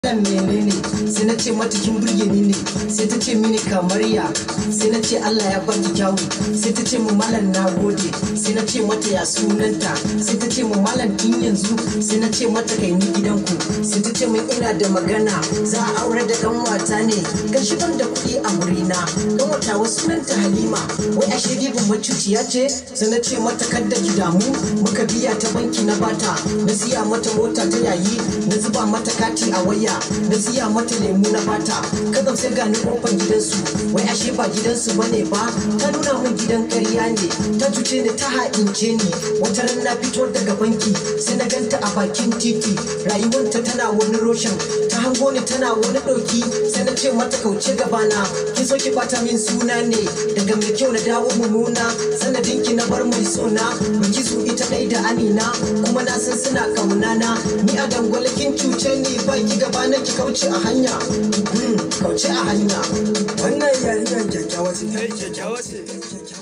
malam menene sai na ce mata kin burge ni ne sai ta ce mini kamar ya sai na ce Allah ya baki kyawu sai ta ce mu malam na gode sai na ce mata ya sunanta sai ta ce mu malam tun yanzu sai na ce mata kai ni gidanku sai ta ce min ina da magana za a aure da dan wata ne kan shi ban da kuɗi a wurina dan wata wasu sunanta Halima wai ashe dibin macuciya ce sai na ce mata kadda ki damu muka biya ta banki na bata na siya mata mota ta yayi na zuba mata kati a waya na siya mata lemu na bata kadam sai gani kofar gidansu wai ashe ba gidansu bane ba ta nuna min gidan ƙarya ne ta cuce ni ta haɗince ni wata ran na fito daga banki sai na ganta a bakin titi rayuwanta tana wani roshin ta hango ni tana wani ɗauki sai na ce mata kauce gabana ki so ki bata min suna ne daga mai kyau na dawo mummuna sanadin ki na bar mai sona baki su ita ɗai da amina kuma na san suna kamunana ni a dangwale kin cuce ni ba ki gaba na ki kauce a hanya kauce a hanya wannan yarinyar kyakkyawa ce Kai kyakkyawa ce.